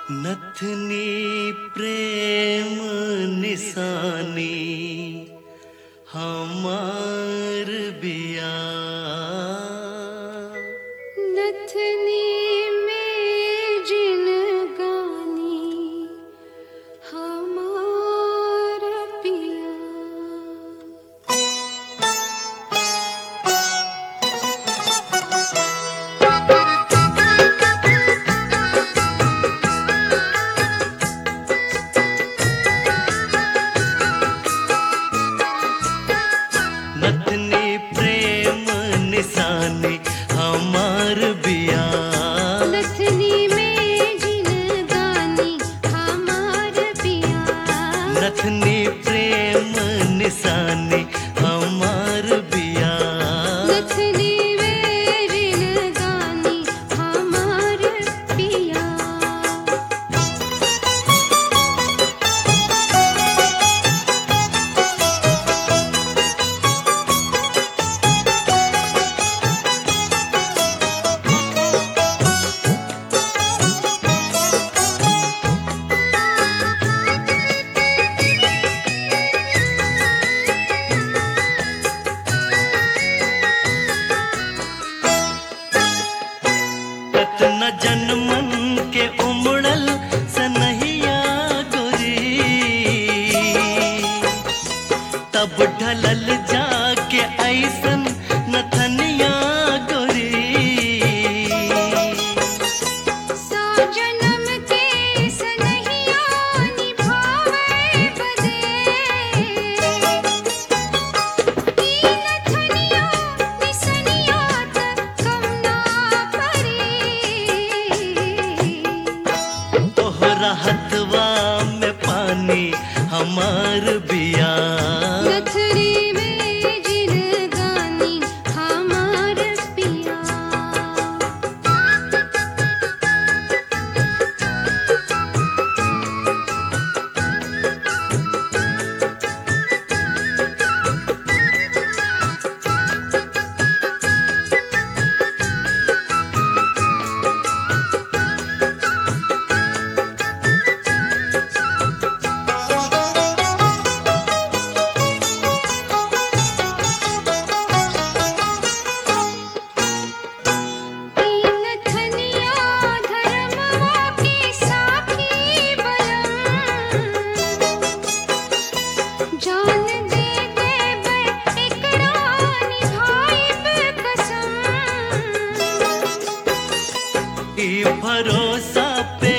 नथनी प्रेम निशानी हमार बिया नथनी में जिन गानी हमार पिया नथनी प्रेम निशानी हमार बिया नथनी में जिन गानी हमार पिया नथनी प्रेम निशानी हमार बिया नथनी में जिन गानी हमार पिया कतना जन्मन के उमड़ल सनहिया गोरी तब ढलल जाके ऐसन नथनिया गोरी सौ जन्म के सनहिया निभावे बदे ई नथनिया निसनिया तक कम ना परी तोहरा हथवा में पानी हमार बिया नथनी में जिन गानी हमार पिया तीन थनिया धर्मवा के साथी बलम जान दे देबै एकरा निभाइब कसम ई भरोसा पे